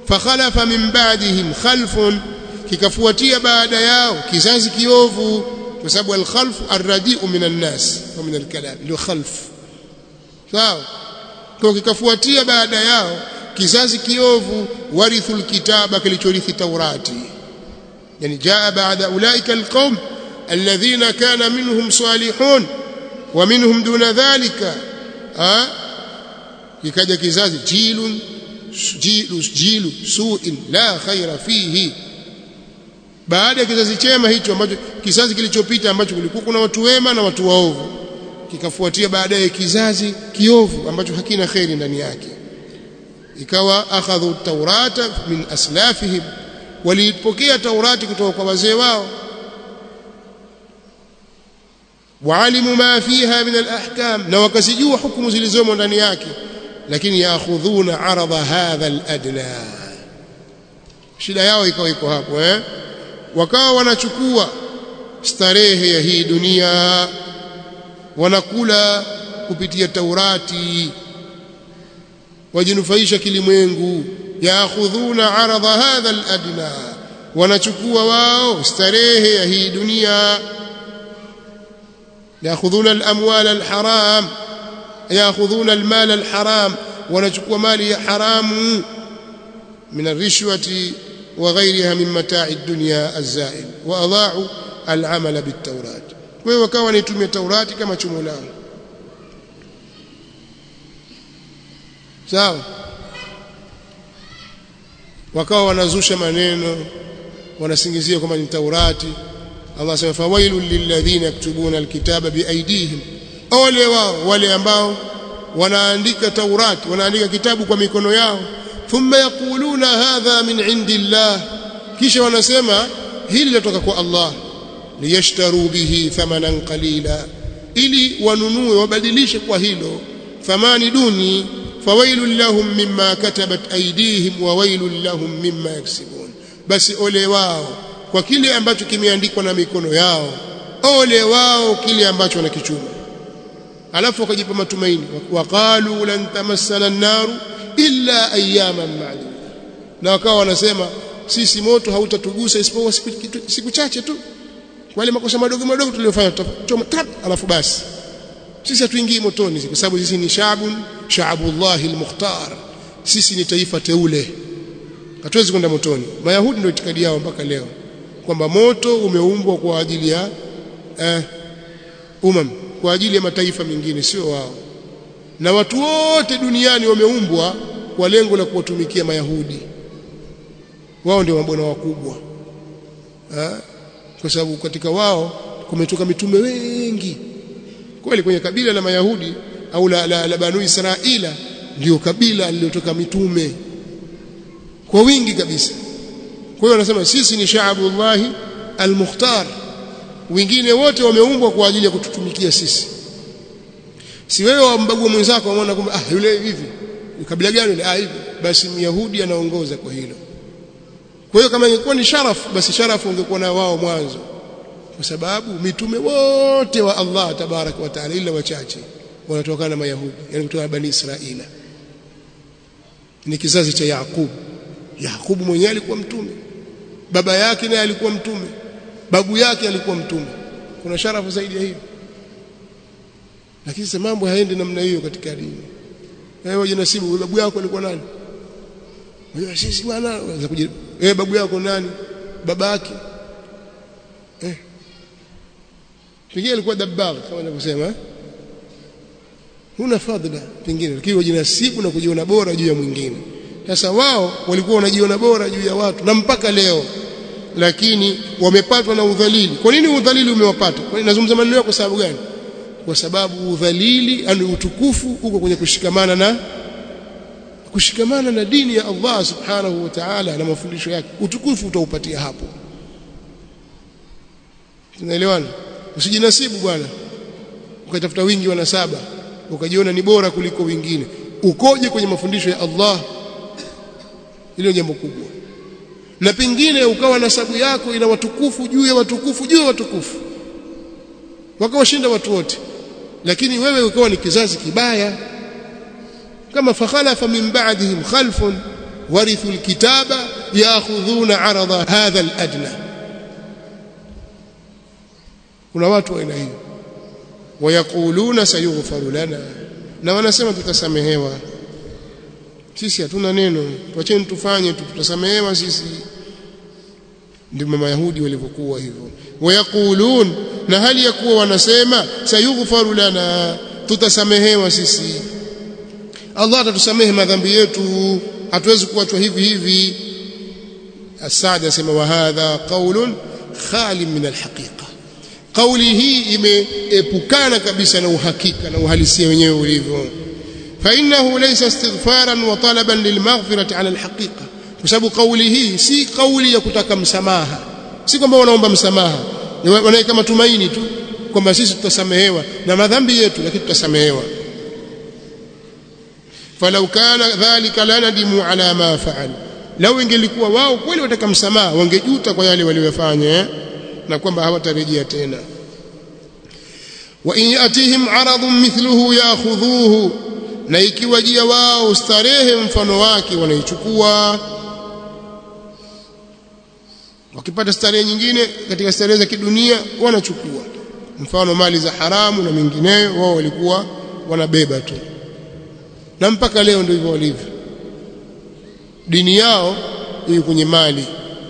fakhalafa min ba'dihim khalfun kikafuatia baada yao kizazi kiovu kwa sababu al-khalfu ar-radi'u min an-nas wa min al-kalam ndio khalf sawa kwa kikafuatia baada yao kizazi kiovu warithul kitaba kilichorithi taurati yani jaa baada ulaika alqaum alladhina kana minhum salihun wa minhum duna dhalika ha ikaja kizazi jilun jilu jilu su'in la khaira fihi baada ya kizazi chema hicho ambacho kizazi kilichopita ambacho kulikuwa kuna watu wema na watu waovu kikafuatia baadaye kizazi kiovu ambacho hakina khairi ndani yake ikawa akhadhu taurata min aslafihim walipokea taurati kutoka kwa wazee wao waalimu ma fiha min alahkam na wakazijua hukumu zilizomo ndani yake lakini yaakhudhuna arada hadha aladna shida yao ikawa iko hapo eh wakawa wanachukua starehe ya hii dunia wanakula kupitia taurati wajinufaisha kilimwengu yaakhudhuna aradha hadha aladna wanachukua wao starehe ya hii dunia yaakhudhuna alamwal alharam yaakhudhuna almal alharam wanachukua mali ya haramu min arishwati وغيرها من متاع الدنيا الزائل واضاعوا العمل بالتوراة kwa hiyo wakawa wanaitumia Taurati kama chumo lao sawa wakawa wanazusha maneno wanasingizia kwamba ni Taurati Allah asema fawailul lilladhina yaktubuna alkitaba biaidihim ole wao wale ambao wanaandika Taurati wanaandika kitabu kwa mikono yao thumma yaquluna hadha min indillah kisha wanasema hili latoka kwa Allah liyashtaru bihi thamanan qalila ili wanunue wabadilishe kwa hilo thamani duni fawailul lahum mimma katabat aydihim wa wailul lahum mimma yaksibun basi ole wao kwa kile ambacho kimeandikwa na mikono yao ole wao kile ambacho wanakichuma alafu wakajipa matumaini waqalu lan tamassana an-naru illa ayyaman ma'dud na wakawa wanasema sisi moto hautatugusa isipokuwa siku, siku chache tu wale makosa madogo madogo tuliyofanya tutachoma trap alafu basi sisi hatuingii motoni kwa sababu sisi ni shaabun shaabullahi almukhtar sisi ni taifa teule hatuwezi kwenda motoni mayahudi ndio itikadi yao mpaka leo kwamba moto umeumbwa kwa ajili ya eh, umam kwa ajili ya mataifa mengine sio wao na watu wote duniani wameumbwa kwa lengo la kuwatumikia mayahudi wao ndio mabwana wakubwa ha? kwa sababu katika wao kumetoka mitume wengi kweli kwenye kabila la mayahudi au la, la, la banu israila ndio kabila lililotoka mitume kwa wingi kabisa kwa hiyo wanasema sisi ni shaabullahi almukhtar wengine wote wameumbwa kwa ajili ya kututumikia sisi si wewe wambagua mwenzako unaona kwamba ah yule hivi kabila gani yule ah hivi basi myahudi anaongoza kwa hilo kwa hiyo kama ingekuwa ni sharafu basi sharafu ungekuwa na wao mwanzo kwa sababu mitume wote wa Allah tabarak wa taala ila wachache wanatokana na mayahudi yani kutoka bani israila ni kizazi cha Yakubu Yakubu mwenyewe alikuwa mtume baba yake naye alikuwa mtume babu yake alikuwa mtume kuna sharafu zaidi ya hiyo lakini sasa mambo haendi namna hiyo katika dini wewe jinasibu babu yako alikuwa nani wewe sisi bwana unaweza kuja wewe babu yako nani baba yake eh pengine alikuwa dabbagh kama ninavyosema eh? huna fadhila pengine lakini wajinasibu na kujiona bora juu ya mwingine sasa wao walikuwa wanajiona bora juu ya watu na mpaka leo lakini wamepatwa na udhalili kwa nini udhalili umewapata kwa nazungumza maneno kwa sababu gani kwa sababu udhalili yani utukufu uko kwenye kushikamana na kushikamana na dini ya Allah subhanahu wa ta'ala na mafundisho yake utukufu utaupatia hapo tunaelewana usijinasibu bwana ukatafuta wingi wa nasaba ukajiona ni bora kuliko wengine ukoje kwenye mafundisho ya Allah hilo jambo kubwa na pengine ukawa nasabu yako ina watukufu juu ya watukufu juu ya watukufu wakawashinda watu wote lakini wewe ukawa ni kizazi kibaya kama fakhalafa min ba'dihim khalfun warithu alkitaba ya'khudhuna 'arada hadha aladna kuna watu wa aina hiyo wayaquluna sayughfaru lana na wanasema tutasamehewa sisi hatuna neno tuacheni tufanye tu tutasamehewa sisi ndio mayahudi walivyokuwa hivyo wayaqulun na hali ya kuwa wanasema sayughfaru lana tutasamehewa sisi Allah atatusamehe madhambi yetu hatuwezi kuachwa hivi hivi Asad asema wa hadha qaulun khali min alhaqiqa kauli hii imeepukana kabisa na uhakika na uhalisia wenyewe ulivyo فإنه ليس استغفارا وطلبا للمغفرة على الحقيقة بسبب قوله si kauli ya kutaka msamaha si kwamba wanaomba msamaha wanaweka matumaini tu kwamba sisi tutasamehewa na madhambi yetu lakini tutasamehewa falau kana dhalika lanadimu ala ma fa'al lau ingelikuwa wao kweli wataka msamaha wangejuta kwa yale waliyofanya na kwamba hawatarejea tena wa in yatihim aradun mithluhu ya'khudhuhu na ikiwajia wao starehe mfano wake wanaichukua wakipata starehe nyingine katika starehe za kidunia wanachukua mfano mali za haramu na mengineyo wao walikuwa wanabeba tu na mpaka leo ndio hivyo walivyo dini yao iko kwenye mali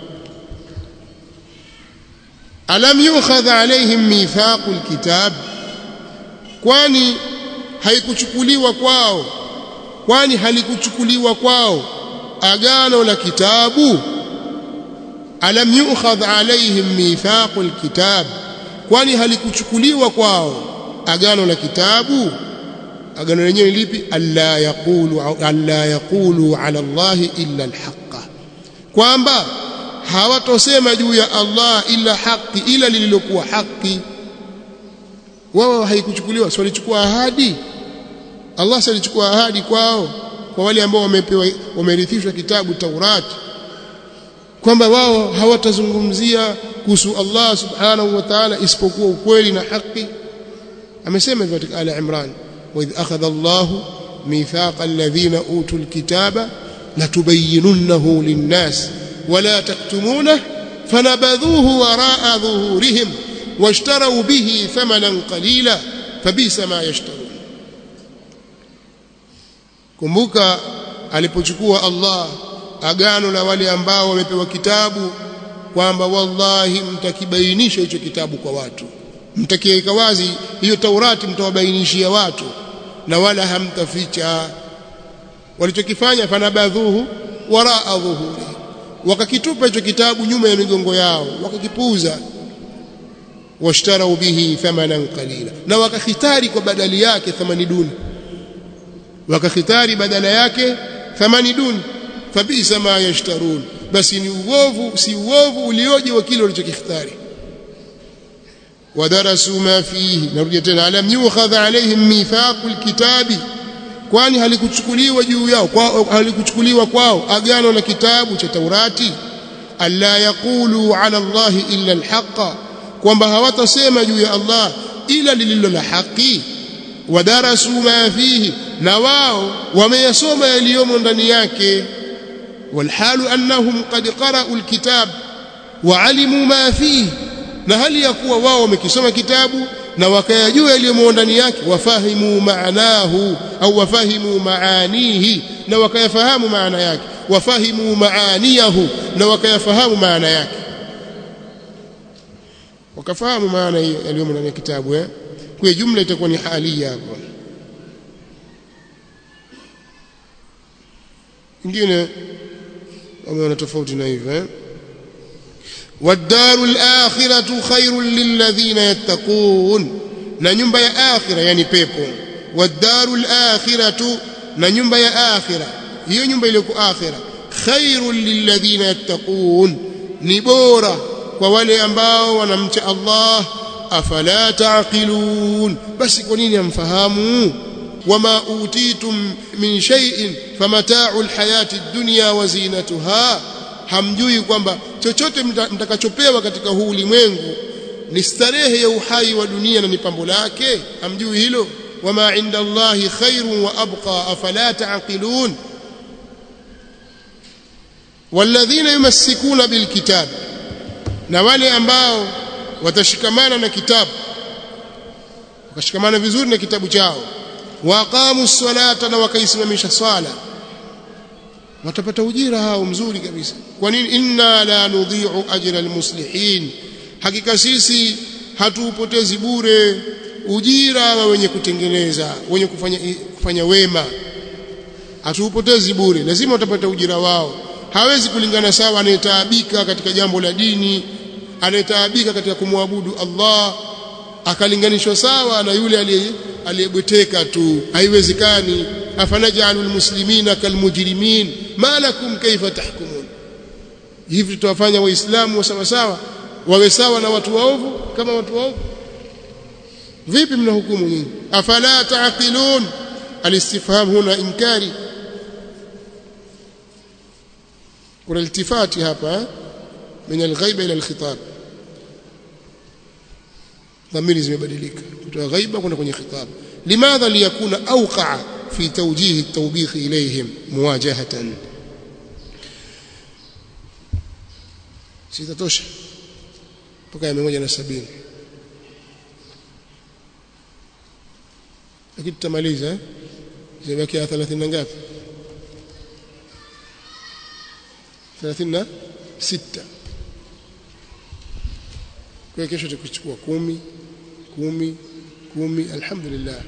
alam yukhadha alaihim mithaqul kitab kwani haikuchukuliwa kwao kwani halikuchukuliwa kwao agano la kitabu alam yu'khadh alaihim mithaqul kitab kwani halikuchukuliwa kwao agano la kitabu agano lenyewe lipi alla yaqulu alla yaqulu ala Allah illa alhaqa kwamba hawatosema juu ya Allah illa haki ila lililokuwa haki wao haikuchukuliwa si walichukua ahadi Allah si alichukua ahadi kwao kwa wale ambao wamepewa wamerithishwa kitabu Taurati kwamba wao hawatazungumzia kuhusu Allah subhanahu wa ta'ala isipokuwa ukweli na haki amesema hivyo katika ala Imran wa idh akhadha Allah mithaqa alladhina utul kitaba latubayyinunnahu lin-nas wala taktumunah fanabadhuhu wara'a dhuhurihim واشتروا به ثمنا قليلا فبئس ما يشترون kumbuka alipochukua Allah agano la wale ambao wamepewa kitabu kwamba wallahi mtakibainisha hicho kitabu kwa watu mtakiweka wazi hiyo Taurati mtawabainishia watu na wala hamtaficha walichokifanya fanabadhuhu waraa dhuhuri wakakitupa hicho kitabu nyuma ya migongo yao wakakipuuza washtarau bihi thamanan qalila na wakakhitari kwa badali yake thamani duni wakakhitari badala yake thamani duni fabisa ma yashtarun basi ni uovu si uovu ulioje wa kile walichokikhitari wadarasu ma fihi narudia tena alam yukhadha alaihim mithaqul kitabi kwani halikuchukuliwa juu yao kwa halikuchukuliwa kwao agano la kitabu cha Taurati alla yaqulu ala Allah illa alhaqa kwamba hawatasema juu ya Allah ila lililo la haki wadarasu ma fihi na wao wameyasoma yaliyomo ndani yake walhalu annahum qad qara'u alkitab wa alimu ma fihi na hali ya kuwa wao wamekisoma kitabu na wakayajua yaliyomo ndani yake wafahimu maanahu au wafahimu maanihi na wakayafahamu maana yake wafahimu maaniyahu na wakayafahamu maana yake wakafahamu maana hiyo yaliyomo ndani ya kitabu eh kwa jumla itakuwa ni halia hapo ingine wameona tofauti na hivyo eh والدار الآخرة خير للذين يتقون na nyumba ya akhira yani pepo wadarul akhiratu na nyumba ya akhira hiyo nyumba ile kwa akhira khairul lilladhina yattaqun ni bora kwa wale ambao wanamcha Allah afala taqilun basi kwa nini amfahamu wama utitum min shay'in famata'u alhayati ad-dunya wa zinatuha hamjui kwamba chochote mtakachopewa katika huu ulimwengu ni starehe ya uhai wa dunia na ni pambo lake hamjui hilo wama inda Allahi khairun wa abqa afala taqilun walladhina yumassikuna bilkitab na wale ambao watashikamana na kitabu wakashikamana vizuri na kitabu chao waqamu salata na wakaisimamisha swala watapata ujira hao mzuri kabisa kwa nini inna la nudhi'u ajra almuslihin hakika sisi hatuupotezi bure ujira wa wenye kutengeneza wenye kufanya kufanya wema hatuupotezi bure lazima utapata ujira wao hawezi kulingana sawa anayetaabika katika jambo la dini anayetaabika katika kumwabudu Allah akalinganishwa sawa na yule aliyebweteka tu haiwezekani afanajalu almuslimina kalmujrimin ma lakum kaifa tahkumun hivi tutawafanya waislamu sawa sawa wawe sawa na watu waovu kama watu waovu vipi mnahukumu nyinyi afala taqilun alistifham huna inkari kuna iltifati hapa min alghaiba ila alkhitab dhamiri zimebadilika kutoka ghaiba kwenda kwenye khitab limadha liyakuna awqa fi tawjih at-tawbikh ilayhim muwajahatan sitatosha mpaka ya 170 lakini tutamaliza eh zimebakia 30 na ngapi 36 kwa kesho tukuchukua kumi kumi kumi alhamdulillah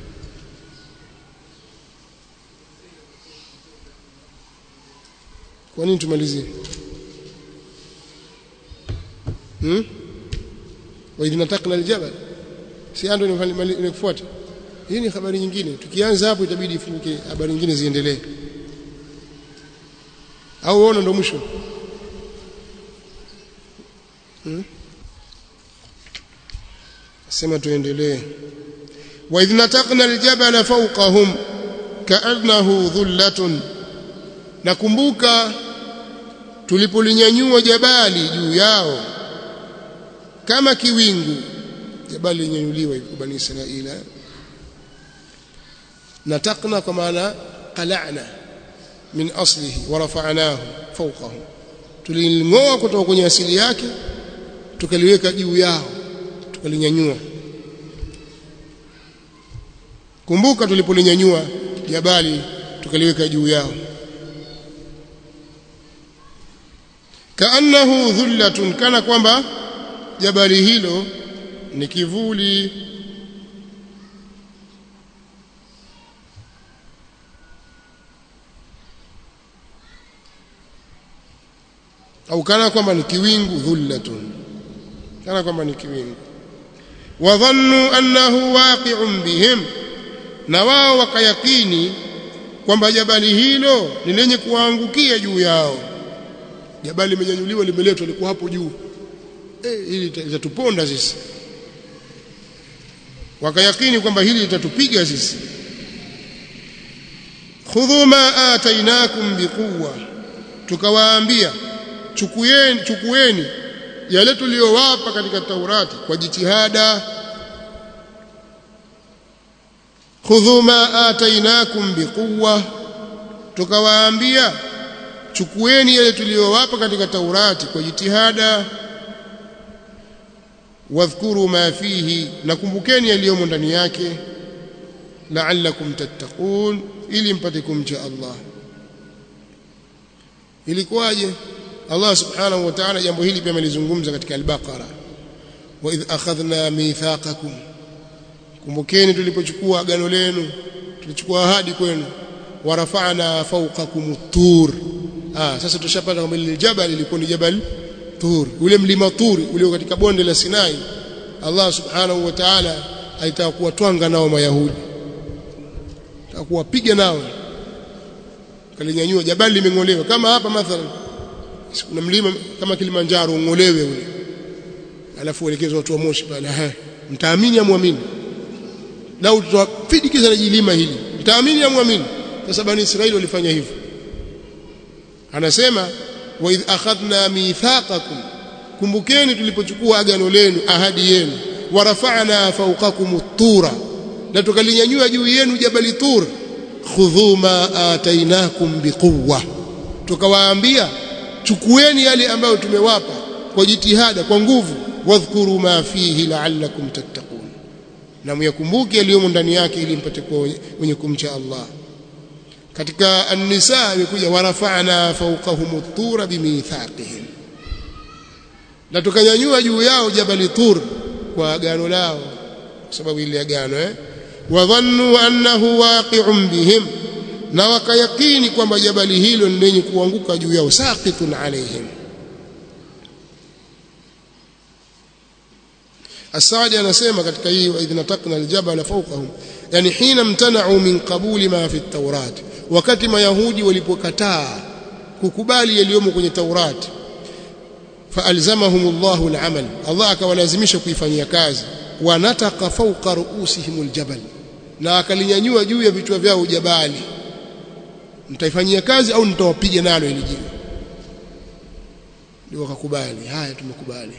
kwa nini tumalizie hmm? wa idh nataqna aljabal si ando inakufuata hii ni habari nyingine tukianza hapo itabidi ifunike habari nyingine ziendelee au uone ndo mwisho hmm? sema tuendelee wa idh nataqna aljabala fawqahum ka'annahu dhullatun nakumbuka tulipolinyanyua jabali juu yao kama kiwingu jabali linyanyuliwa hivi bani israila nataqna kwa maana qala'na min aslihi wa rafa'nahu fawqahum tulingoa kutoka kwenye asili yake tukaliweka juu yao tukalinyanyua kumbuka tulipolinyanyua jabali tukaliweka juu yao kaannahu dhullatun kana kwamba jabali hilo ni kivuli au kana kwamba ni kiwingu dhullatun kana kwamba ni kiwingu wadhannu annahu waqi'un bihim na wao wakayakini kwamba jabali hilo ni lenye kuangukia juu yao jabali limenyanyuliwa limeletwa liko hapo juu eh hili litatuponda sisi wakayakini kwamba hili litatupiga sisi khudhu ma atainakum biquwa tukawaambia chukueni chukueni yale tuliyowapa katika Taurati kwa jitihada khudhu ma atainakum biquwa tukawaambia chukueni yale tuliyowapa katika Taurati kwa jitihada wadhkuru ma fihi nakumbukeni yaliyomo ndani yake la'allakum tattaqun ili mpate kumcha Allah ilikuwaje Allah subhanahu wa ta'ala jambo hili pia amelizungumza katika al-Baqara wa idh akhadhna mithaqakum kumbukeni tulipochukua agano lenu tulichukua ahadi kwenu wa rafa'na fawqakum tur ah sasa tushapata kwamba lile jabal lilikuwa ni jabal tur ule mlima tur ulio katika bonde la Sinai Allah subhanahu wa ta'ala alitaka kuwatwanga nao mayahudi alitaka kuwapiga nao kalinyanyua jabali limeng'olewa kama hapa mathalan kuna mlima kama Kilimanjaro ung'olewe ule alafu uelekezwe watu wa Moshi pale ha mtaamini amwamini lau tutafidikiza na jilima hili mtaamini amwamini sasa bani Israeli walifanya hivyo anasema wa idh akhadna mithaqakum kumbukeni tulipochukua agano lenu ahadi yenu wa rafa'na fawqakum at-tura na tukalinyanyua juu yenu jabali tur khudhu ma atainakum biquwwa tukawaambia chukueni yale ambayo tumewapa kwa jitihada kwa nguvu wadhkuru ma fihi la'allakum tattaqun na myakumbuke yaliyomo ndani yake ili mpate kuwa wenye kumcha Allah katika an-nisa imekuja warafa'na fawqahum at-tura bimithaqihim na tukanyanyua juu yao jabali tur kwa agano lao kwa sababu ile agano eh wadhannu annahu waqi'un bihim na wakayakini kwamba jabali hilo ni lenye kuanguka juu yao saqitun alaihim Asadi anasema katika hii wa idhna taqna aljabala fawqahum yani hina mtana'u min qabuli ma fi at-taurat wakati mayahudi walipokataa kukubali yaliyomo kwenye taurati faalzamahum Allahu al-amal Allah akawalazimisha kuifanyia kazi wanataka fawqa ru'usihim al-jabal na akalinyanyua juu ya vichwa vyao jabali mtaifanyia kazi au nitawapiga nalo ili jiwe ndio wakakubali haya tumekubali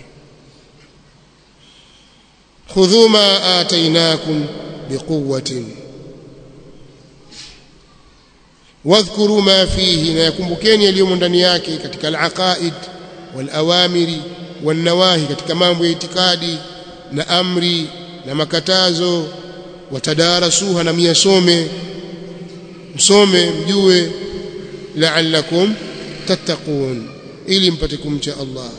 khudhu ma atainakum biquwwatin wadhkuru ma fihi na yakumbukeni yaliyomo ndani yake katika al-aqaid wal-awamiri wan-nawahi katika mambo ya itikadi na amri na makatazo watadarasuha na miyasome msome mjue la'allakum tattaqun ili mpate kumcha Allah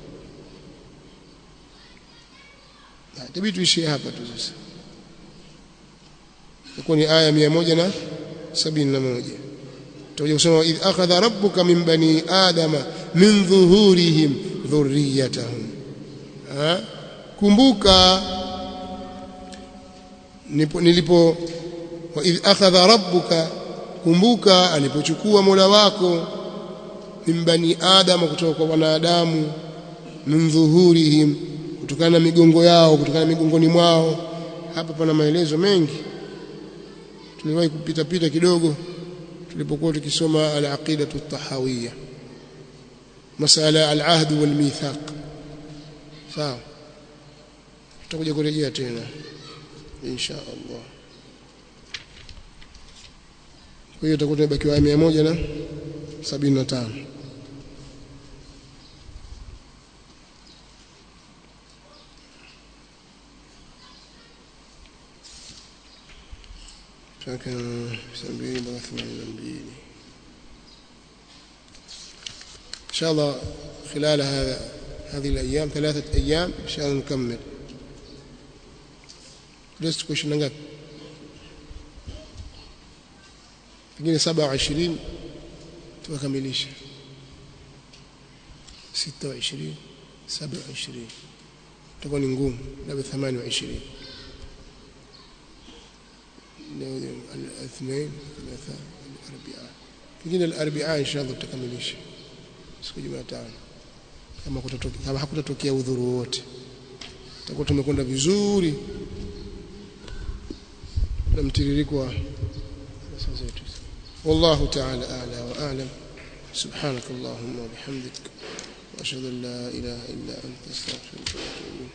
tabii tuishie hapa tu sasa itakuwa ni aya 171 tutakuja kusoma idh akhadha rabbuka min bani adama min dhuhurihim dhurriyatahum kumbuka nilipo wa idh akhadha rabbuka kumbuka alipochukua Mola wako min bani adama kutoka kwa wanadamu min dhuhurihim kutokana na migongo yao kutokana na migongoni mwao hapa pana maelezo mengi tuliwahi kupita pita kidogo tulipokuwa tukisoma al-aqidatu at-tahawiyya masala al-ahd wal-mithaq sawa tutakuja kurejea tena insha Allah kwa hiyo tutakuwa tumebakiwa 175 كان سبعين وثمانين بين إن شاء الله خلال هذا هذه الأيام ثلاثة أيام إن شاء الله نكمل لست كوش نغاب pengine saba wa ishirini tukakamilisha sita wa ishirini saba wa ishirini itakuwa ni ngumu labda thamani wa ishirini الاثنين ثلاثة الأربعاء pengine الأربعاء إن شاء الله tutakamilisha siku Jumatano kama kutatokea kama hakutatokea udhuru wote tutakuwa tumekwenda vizuri na mtiririko wa sasa zetu والله تعالى أعلى وأعلم سبحانك اللهم وبحمدك وأشهد أن لا إله إلا أنت أستغفرك وأتوب إليك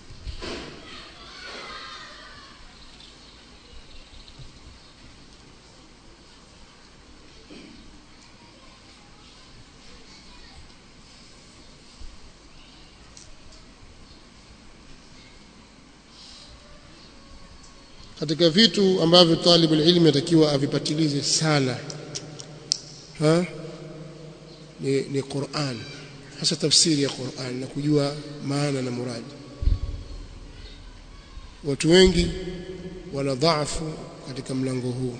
katika vitu ambavyo talibu ilmi atakiwa avipatilize sana ha? ni, ni Qur'an hasa tafsiri ya Qur'an na kujua maana na muradi watu wengi wana dhaifu katika mlango huu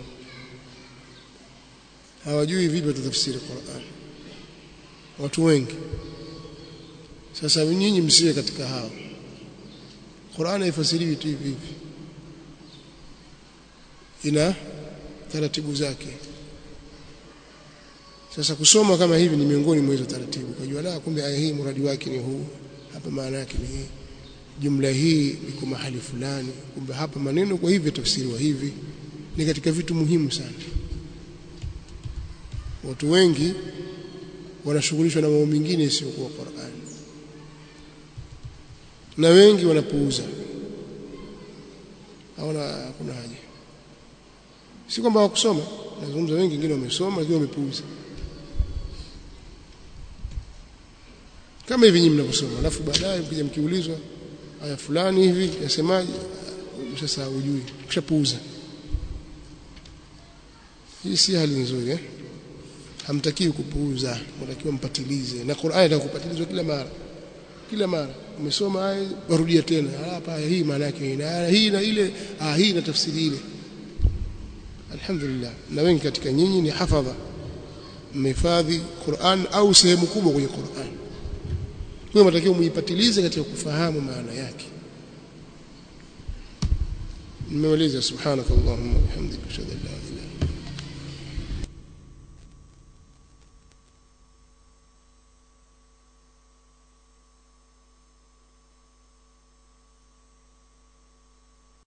hawajui vipi watafsiri Qur'an watu wengi sasa nyinyi msiwe katika hao Qur'an haifasiriwi tu hivi hivi ina taratibu zake sasa kusoma kama hivi ni miongoni mwa hizo taratibu kujua la kumbe aya hii mradi wake ni huu hapa maana yake ni hii jumla hii iko mahali fulani kumbe hapa maneno kwa hivi tafsiriwa hivi ni katika vitu muhimu sana watu wengi wanashughulishwa na mambo mengine isiyokuwa Qur'an na wengi wanapuuza hawana hakuna haja si kwamba hawakusoma nazungumza wengi wengine wamesoma lakini wamepuuza kama hivi nyinyi mnavyosoma alafu baadaye mkija mkiulizwa aya fulani hivi yasemaje sasa hujui ushapuuza hii si hali nzuri eh hamtakiwi kupuuza mtakiwa mpatilize na Qur'ani itakupatilizwa kila mara kila mara umesoma aya warudia tena hapa aya hii maana yake ina hii na ile ah hii na tafsiri ile alhamdulillah na wengi katika nyinyi ni hafadha mmehifadhi Qur'an au sehemu kubwa kwenye Qur'an kwa mtakiwa muipatilize katika kufahamu maana yake nimeuliza subhanakallahumma wa bihamdika ashhadu an la ilaha